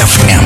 FM.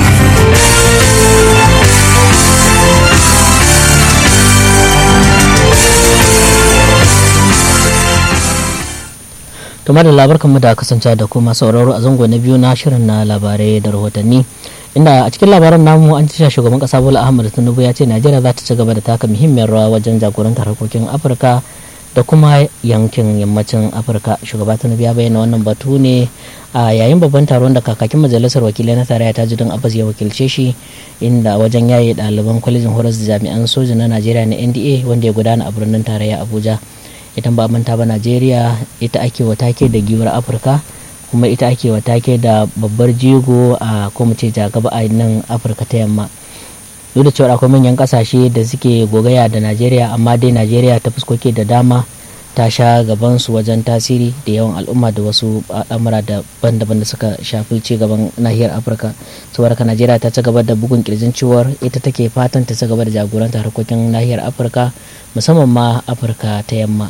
kamar da labarkanmu da kasance da kuma sauraro a zango na biyu na shirin na labarai da rahotanni inda a cikin labaran namu an ci shugaban kasa bola ahmad tinubu ya ce najeriya za ta ci gaba da taka muhimmiyar rawa wajen jagorantar harkokin afirka da kuma yankin yammacin afirka shugaba tinubu ya bayyana wannan batu ne a yayin babban taron da kakakin majalisar wakilai na tarayya ta jidin abbas ya wakilce shi inda wajen yaye ɗaliban kwalejin horas da jami'an soja na najeriya na nda wanda ya gudana a birnin tarayya abuja idan ba manta ba najeriya ita ake wa take da giwar afirka kuma ita ake wa take da babbar jigo a kuma ce jagaba a nan afirka ta yamma duk da cewa akwai manyan kasashe da suke gogaya da najeriya amma dai najeriya ta fuskoki da dama ta sha gaban su wajen tasiri da yawan al'umma da wasu al'amura daban-daban da suka shafi ci gaban nahiyar afirka saboda ka najeriya ta ci gaba da bugun kirjin ciwar ita take fatan ta ci gaba da jagoranta harkokin nahiyar afirka musamman ma afirka ta yamma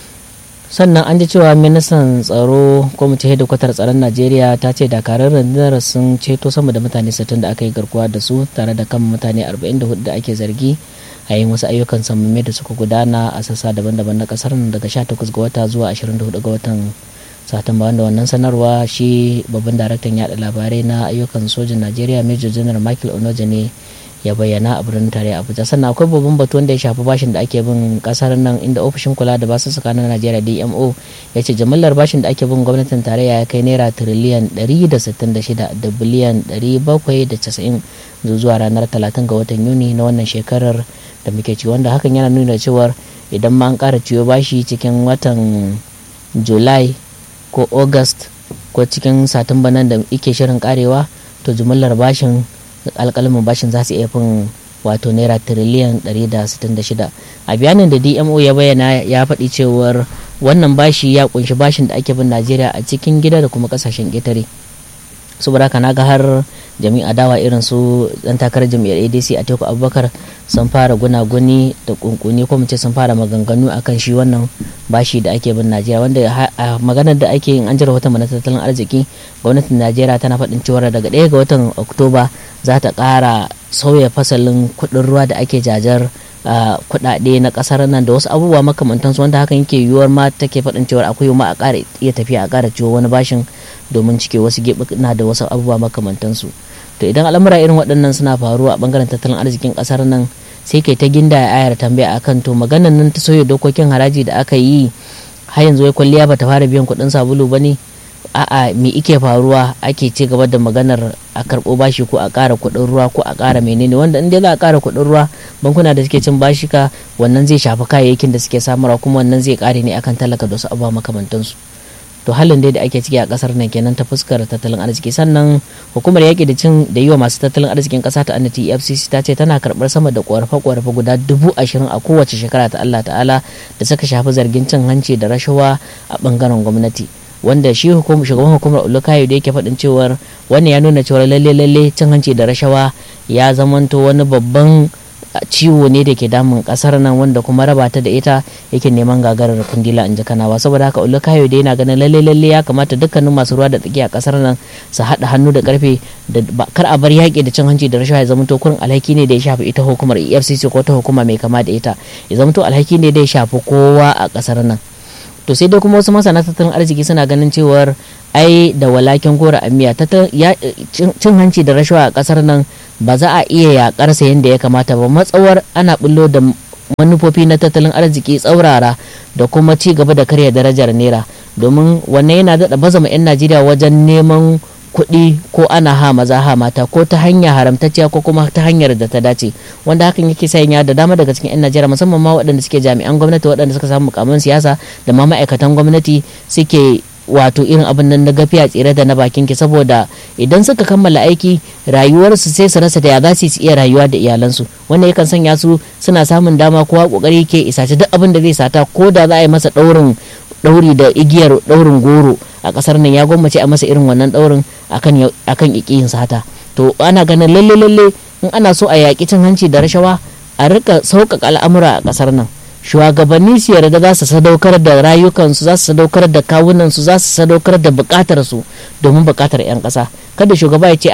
sannan an ji cewa ministan tsaro kwamitin hedikwatar tsaron najeriya ta ce dakarun rundunar sun ceto sama da mutane 60 da aka yi garkuwa da su tare da kan mutane 44 da ake zargi a yin wasu ayyukan samamme da suka gudana a sassa daban-daban na kasar daga 18 ga wata zuwa 24 ga watan satumba wanda wannan sanarwa shi babban daraktan yada labarai na ayyukan sojin najeriya major general michael onoja ne ya bayyana a birnin tarayya abuja sannan akwai babban batu wanda ya shafi bashin da ake bin kasar nan inda ofishin kula da basu tsakanin najeriya dmo ya ce jimillar bashin da ake bin gwamnatin tarayya ya kai naira tiriliyan 166 da biliyan 790 zuwa ranar 30 ga watan yuni na wannan shekarar da muke ci wanda hakan yana nuna cewar idan ma an kara ciwo bashi cikin watan july ko august ko cikin satumba nan da ike shirin karewa to jimillar bashin alkalmin bashin za su iya fin wato naira tiriliyan 166 a bayanin da dmo ya bayyana ya faɗi cewar wannan bashi ya kunshi bashin da ake bin najeriya a cikin gida da kuma kasashen ƙetare saboda haka naga har jami'a dawa irin su dan takarar jami'ar adc a teku abubakar sun fara gunaguni da kunkuni ko ce sun fara maganganu akan shi wannan bashi da ake bin najeriya wanda a maganar da ake yin an jira wata mana tattalin arziki gwamnatin najeriya tana faɗin cewa daga ɗaya ga watan oktoba za ta ƙara sauya fasalin kuɗin ruwa da ake jajar kuɗaɗe na ƙasar nan da wasu abubuwa makamantansu wanda hakan yake yiwuwar ma take faɗin cewa akwai ma a ƙara iya tafiya a ƙara ciwo wani bashin domin cike wasu na da wasu abubuwa makamantansu to idan al'amura irin waɗannan suna faruwa a ɓangaren tattalin arzikin ƙasar nan sai kai ta ginda ayar tambaya akan to maganan nan ta sauya dokokin haraji da aka yi har yanzu wai kwalliya bata fara biyan kuɗin sabulu ba ne a'a me ike faruwa ake ci gaba da maganar a karɓo bashi ko a ƙara kuɗin ruwa ko a ƙara menene wanda in dai za a ƙara kuɗin ruwa bankuna da suke cin bashika wannan zai shafi kayayyakin da suke samarwa kuma wannan zai ƙare ne akan talaka da wasu abubuwa makamantansu to halin dai da ake ciki a kasar nan kenan ta fuskar tattalin arziki sannan hukumar yaƙi da cin da yi wa masu tattalin arzikin ƙasa ta annati efcc ta ce tana karɓar sama da ƙorafe-ƙorafe guda dubu ashirin a kowace shekara ta allah ta'ala da suka shafi zargin cin hanci da rashawa a ɓangaren gwamnati wanda shi shugaban hukumar ulukayo da yake faɗin cewar wannan ya nuna cewar lalle lalle cin hanci da rashawa ya zamanto wani babban ciwo ne da ke damun kasar nan wanda kuma raba ta da ita yake neman gagarar kundila in ji kanawa saboda haka ulukayo da yana ganin lalle lalle ya kamata dukkanin masu ruwa da tsaki a kasar nan su haɗa hannu da karfe da kar a bar yaƙi da cin hanci da rashawa ya zamanto kurin alhaki ne da ya shafi ita hukumar efcc ko ta hukuma mai kama da ita ya zamanto alhaki ne da ya shafi kowa a kasar nan to sai dai kuma wasu masana tattalin arziki suna ganin cewar ai da walakin gora amiya cin hanci da rashawa a kasar nan ba za a iya yakarsa yadda ya kamata ba matsawar ana bullo da manufofi na tattalin arziki tsaurara da kuma ci gaba da karya darajar naira domin wannan yana daɗa bazama 'yan najeriya wajen neman kuɗi ko ana ha maza ha mata ko ta hanya haramtacciya ko kuma ta hanyar da ta dace wanda hakan yake sanya da dama daga cikin 'yan najeriya musamman ma waɗanda suke jami'an gwamnati waɗanda suka samu mukamin siyasa da ma ma'aikatan gwamnati suke wato irin abin nan na gafiya tsire da na bakin ki saboda idan suka kammala aiki rayuwarsu sai su rasa da ya za su iya rayuwa da iyalansu wannan yakan sanya su suna samun dama kowa kokari ke isace duk abin da zai sata ko da za a yi masa ɗaurin ɗauri da igiyar ɗaurin goro a ƙasar nan ya gwammace a masa irin wannan ɗaurin akan akan ikiyin sata to ana ganin lalle lalle in ana so a yaƙi cin hanci da rashawa a rika sauƙaƙa al'amura a ƙasar nan shugabanni su yarda za su sadaukar da rayukansu za su sadaukar da kawunansu za su sadaukar da bukatar su domin bukatar 'yan ƙasa kada shugaba ya ce a'a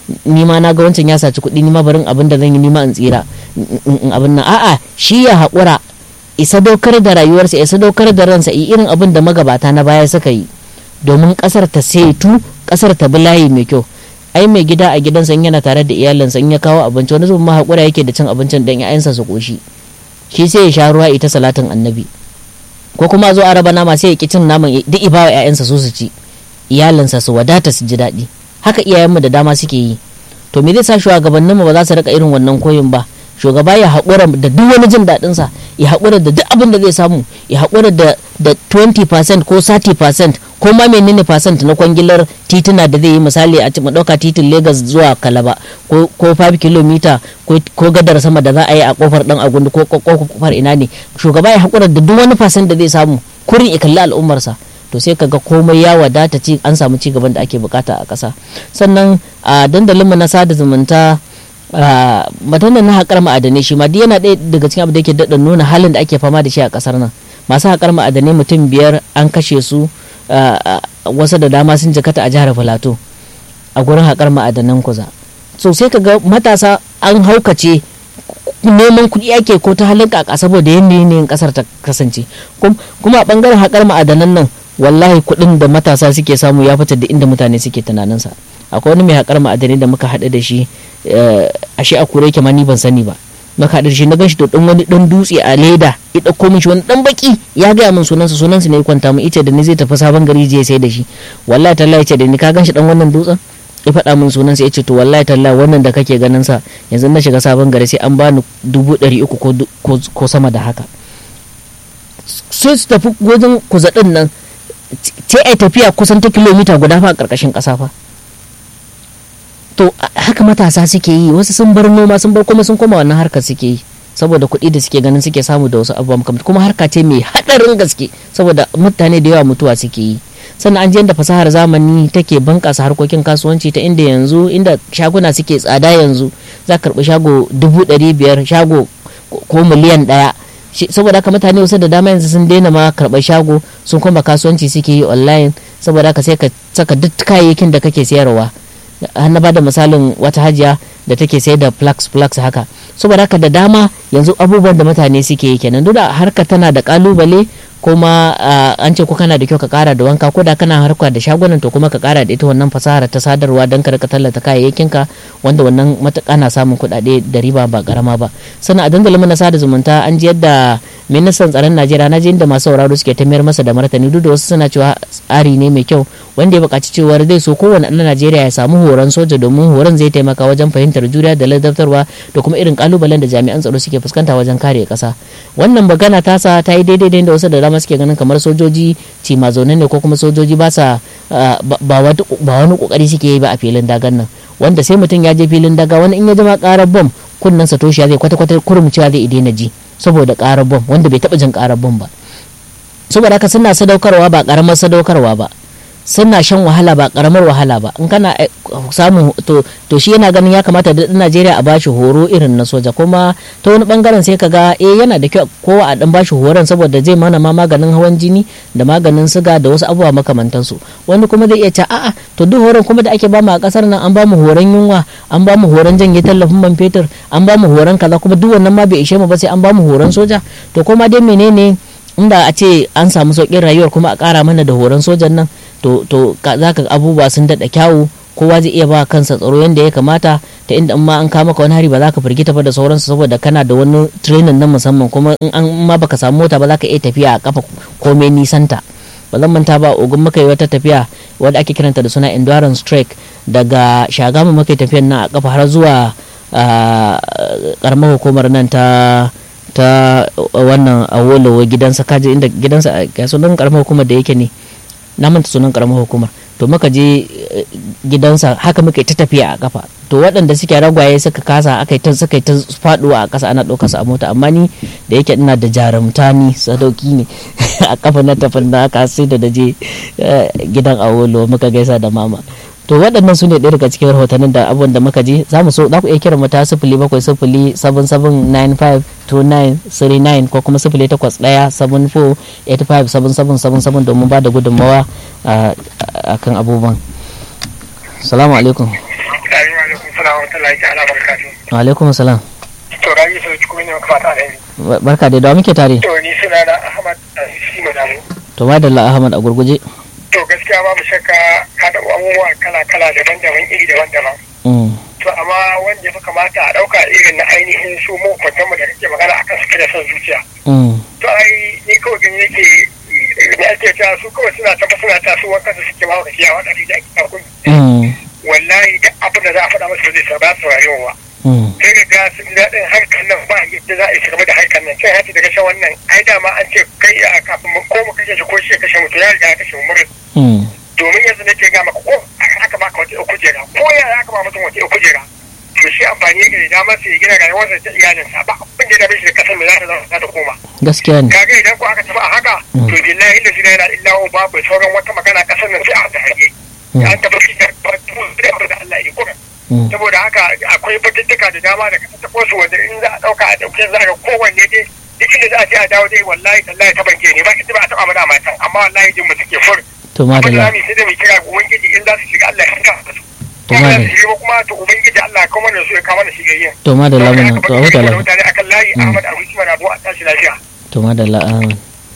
ni ma na ga wancan ya saci kuɗi ni ma barin abin da zan yi ni ma in tsira abin nan a'a shi ya haƙura isa daukar da rayuwarsa isa daukar da ransa irin abin da magabata na baya suka yi domin ƙasar ta setu ƙasar ta bi layi mai kyau ai mai gida a gidansa in yana tare da iyalinsa in ya kawo abinci wani zubin ma haƙura yake da cin abincin dan ƴaƴansa su ƙoshi shi sai ya sha ruwa ita salatin annabi ko kuma zo a raba nama sai ya ki cin naman duk ibawa ƴaƴansa su su ci iyalinsa su wadata su ji daɗi haka iyayenmu da dama suke yi to me zai sa shugabanninmu ba za su rika irin wannan koyin ba shugaba ya haƙura da duk wani jin daɗinsa ya haƙura da duk abin da zai samu ya haƙura da da 20% ko 30% ko ma menene percent na kwangilar tituna da zai yi misali a mu ɗauka titin Lagos zuwa Kalaba ko 5 km ko gadar sama da za a yi a kofar ɗan agundu ko kofar ina ne shugaba ya haƙura da duk wani percent da zai samu kurin ya kalli al'ummarsa to sai kaga komai ya wadata ci an samu ci gaban da ake bukata a ƙasa sannan a dandalinmu na sada zumunta matan na haƙar ma'adanai shi ma duk yana ɗaya daga cikin abu da yake daɗa nuna halin da ake fama da shi a ƙasar nan masu haƙar ma'adanai mutum biyar an kashe su wasu da dama sun jikata a jihar filato a gurin haƙar ma'adanan kuza so sai ka ga matasa an haukace neman kuɗi ake ko ta halin kaka saboda yanayin ƙasar ta kasance kuma a ɓangaren haƙar ma'adanan nan wallahi kuɗin da matasa suke samu ya fita da inda mutane suke tunaninsa akwai wani mai haƙar ma'adanai da muka haɗu da shi ashe a kure ma ni ban sani ba muka haɗu da shi na gan shi da ɗan wani ɗan dutse a leda ya ɗauko min shi wani ɗan baki ya gaya min sunansa sunansa ne ya kwanta min ita da ni zai tafi sabon gari je sai da shi wallahi tallahi ce da ni ka gan shi ɗan wannan dutsen ya faɗa min sunansa ya ce to wallahi tallahi wannan da kake ganin sa yanzu na shiga sabon gari sai an bani dubu ɗari uku ko sama da haka sai su tafi wajen kuzaɗin nan ce ai tafiya kusan ta kilomita guda fa a ƙarƙashin ƙasa fa to haka matasa suke yi wasu sun bar noma sun bar kuma sun koma wannan harkar suke yi saboda kuɗi da suke ganin suke samu da wasu abubuwa makamata kuma harka ce mai haɗarin gaske saboda mutane da yawa mutuwa suke yi sannan an je da fasahar zamani take bunƙasa harkokin kasuwanci ta inda yanzu inda shaguna suke tsada yanzu za ka karɓi shago dubu ɗari biyar shago ko miliyan ɗaya saboda haka mutane wasu da dama yanzu sun daina ma karɓar shago sun kuma kasuwanci suke yi online saboda haka sai ka saka duk kayayyakin da kake sayarwa har na bada misalin wata hajiya da take sayar da flax flax haka saboda haka da dama yanzu abubuwan da mutane suke yi kenan duk da harka tana da kalubale kuma an ce ko kana da kyau ka kara da wanka ko da kana harka da shagunan to kuma ka kara da ita wannan fasahar ta sadarwa don ka tallata kayayyakinka wanda wannan matuƙa na samun kuɗaɗe da riba ba karama ba sannan a dandalin na sada zumunta an ji yadda ministan tsaron najeriya na ji inda masu sauraro suke ta mayar masa da martani duk da wasu suna cewa tsari ne mai kyau wanda ya buƙaci cewar zai so kowane ɗan najeriya ya samu horon soja domin horon zai taimaka wajen fahimtar juriya da ladabtarwa da kuma irin kalubalen da jami'an tsaro suke fuskanta wajen kare ƙasa wannan magana ta sa ta yi daidai da wasu da dama suke ganin kamar sojoji cima zaune ne ko kuma sojoji ba sa ba wani kokari suke yi ba a filin dagan nan wanda sai mutum ya je filin daga wani in ya jama karar bom kunnen sa toshiya zai kwata kwata kurum cewa zai daina ji saboda karar bom wanda bai taba jin karar bom ba saboda haka suna sadaukarwa ba karamar sadaukarwa ba suna shan wahala ba karamar wahala ba in kana samu to, to shi yana ganin ya kamata da Najeriya a bashi horo irin na soja kuma ta wani bangaren sai kaga eh yana da kyau kowa a dan bashi horon saboda zai mana ma maganin hawan jini da maganin siga da wasu abubuwa makamantan su wani kuma zai iya ce a'a to duk horon kuma da ake bamu a kasar nan an bamu horon yunwa an bamu horon janye tallafin man fetur an bamu horon kaza kuma duk wannan ma bai ishe mu ba sai an bamu horon soja to kuma dai menene inda a ce an samu sauƙin rayuwar kuma a ƙara mana da horon sojan nan to to za ka abubuwa sun daɗa kyawu kowa zai iya ba kansa tsaro yadda ya kamata ta inda in ma an kama ka wani hari ba za ka firgita ba da sauransu saboda kana da wani training na musamman kuma in an ma baka samu mota ba za ka iya tafiya a kafa komai nisanta ba zan manta ba ogun muka yi wata tafiya wadda ake kiranta da suna endurance trek daga shagamu muka yi tafiyan nan a kafa har zuwa karamar hukumar nan ta ta wannan awolowo gidansa kaji inda gidansa ga sunan karamar hukumar da yake ne na manta sunan karamar hukumar to muka je gidansa haka muka ta tafiya a kafa to waɗanda suke ragwaye suka kasa aka ta suka ta faduwa a ƙasa ana ɗaukar su a mota amma ni da yake ina da jarumta ni sadauki ne a kafa na tafin da aka sai da je gidan awolo muka gaisa da mama to waɗannan su ne ɗaya daga cikin rahotannin da abubuwan da muka ji za mu so za ku iya kira mu ta sifili bakwai sifili seven seven nine five two nine three nine ko kuma sifili takwas ɗaya seven four eight five seven seven seven seven domin ba da gudunmawa a kan abubuwan salamu alaikum salam wa rahmatullahi ta'ala barakatuh. wa alaikum salam To rabi sai ci kuma ne maka fata alheri. barka dai da muke tare To ni suna na Ahmad Asisi Madamu. to madalla ahmad a gurguje To gaskiya babu shakka ka taɓa abubuwa kala-kala daban-daban iri daban-daban. Mm, To amma wanda ya fi kamata a ɗauka irin na ainihin su mu kwantar mu da kake magana akan su da son zuciya. mm, To ai ni kawai gani yake da ake cewa su kawai suna tafa suna ta su wankan su suke mawa kaciya waɗanda da ake takun. mm, Wallahi duk abin da za a faɗa musu ba zai sa ba su rayuwa. mm, sai da ga sun daɗin harkar nan ba yadda za a yi game da harkar nan sai hati daga shan wannan ai dama an ce kai a kafin mu ko mu kashe shi ko shi ya kashe mutu ya riga ya kashe mu murin mm, domin yanzu nake ga maka ko aka baka wata ɗau kujera ko ya aka ba mutum wata ɗau kujera to shi amfani yake da dama sai ya gina rayuwarsa ta iyalinsa ba abin da ya dame shi da kasar mai za ta zama za ta koma gaskiya ne kaga idan ko aka tafi a haka Mm. to billahi illa shi la illa hu babu sauran wata magana kasar nan sai a ta hage Mm, an tafi shi da da Allah ya kuma mm, saboda haka akwai batuttuka da dama da kasa tako su wanda in za a dauka a dauke za ga kowanne dai duk inda za a je a dawo dai wallahi tallahi ta banke ne ba ita ba a taba mana matan amma wallahi jin mu take fur to abin da madalla zamu yi sai da mu kira ga ubangiji in za su shiga Allah ya saka su To kuma za madalla. su shiga kuma to ubangiji Allah ya kawo mana su ya kawo mana shigayyen to madalla mana to a huta lafiya mutane akan layi Mm. Ahmad Abu Usman Abu a tashi lafiya to madalla ahmad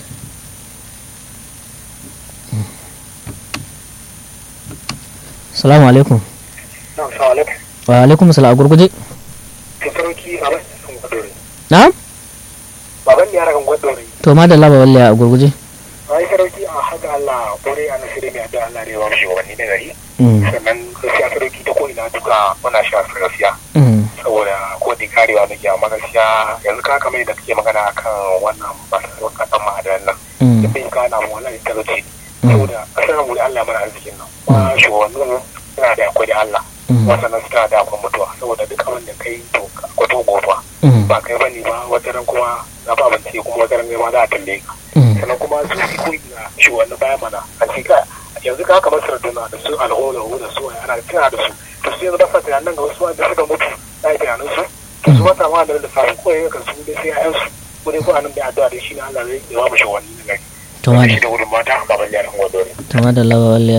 salamu alaikum Assalamu alaikum wa alaikum salam a gurguje to sarki a bakin gwadore na baban ya ragan gwadore to madalla ba wallahi a gurguje ai sarki a haka Allah kore a nasiri mai addu'a Allah ne ya ba mu shugabanni na gari Mm, sannan gaskiya sarki ta ko ina duka muna sha gaskiya mm, saboda ko da karewa da ke amma gaskiya yanzu ka kamar da kake magana akan wannan masu kasan ma'adanan nan mm, da bai kana mu wallahi talauci saboda kasar mu da Allah mana arzikin nan kuma shugabannin suna da akwai da Allah mm, wasannan suna da akwai mutuwa saboda duk abin da kai to kwato gofa mm, ba kai bane ba wata ran kuma na ba abinci kuma wata ran ma za a tambaye ka mm, sannan kuma su su koyi na shugabannin baya mana an ce ka yanzu ka kamar sarduna da su alholo da su ana tana da su to su yanzu ba sa tunanin ga wasu wanda suka mutu na yi tunanin su to su mata ma da da samu koyi kan su dai sai ƴaƴan su ko dai ko anan da addu'a dai shine Allah zai yawa mu shugabanni na gari to madalla shi da gudun mata baban yaran wadore to madalla ba wallahi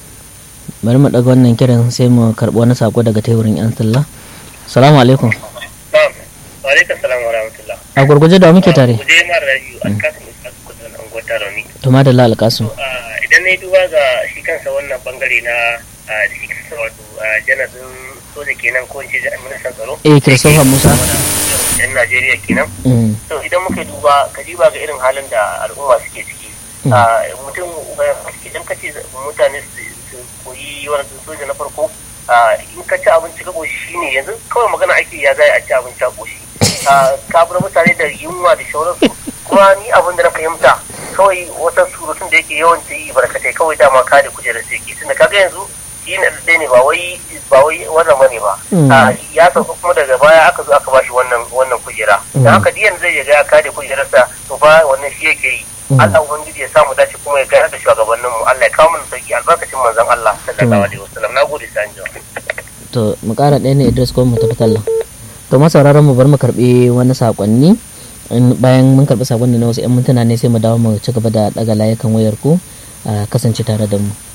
bari mu daga wannan kiran sai mu karɓi wani sako daga teburin yan talla salamu alaikum na'am wa alaikum salam wa rahmatullah a gurguje da wa muke tare je ma rayu alkasim isa kudin an gwata rauni to madalla alƙasu idan na yi duba ga shi kansa wannan bangare na da shi kansa wato janazin soja kenan ko in ce ministan tsaro eh christopher musa yan najeriya kenan Mm, to idan muka duba ka diba ga irin halin da al'umma suke ciki Mm. Ah, mutum eh, idan ka ce mutane su su koyi wani soja na farko ah, in ka ci abinci ka koshi shine yanzu kawai magana ake ya zai a ci abinci a koshi Ah, ka bar mutane da yunwa da shauransu kuma ni abin da na fahimta kawai wata surutun da yake yawan ta yi barkatai kawai dama kare kujerar sai ke tunda kaga yanzu shi ne da ne ba wai ba wai wannan bane ba Mm. Ah, ya sauka kuma daga baya aka zo aka bashi wannan wannan kujera Mm. da haka diyan zai ya ga ya kare kujerarsa to fa wannan shi yake yi Mm. Allah ubangiji ya samu dace kuma ya gana da shugabannin mu Allah ya kawo mana sauki albarkacin manzon Allah sallallahu alaihi wasallam nagode sai anjima to mu ƙara ɗaya ne idris ko mu tafi talla to masauraran mu bar mu karɓi wani sakonni in- bayan mun karɓi sakonni na wasu 'yan mintuna ne sai mu dawo mu ci gaba da ɗaga layukan wayar ku a kasance tare da mu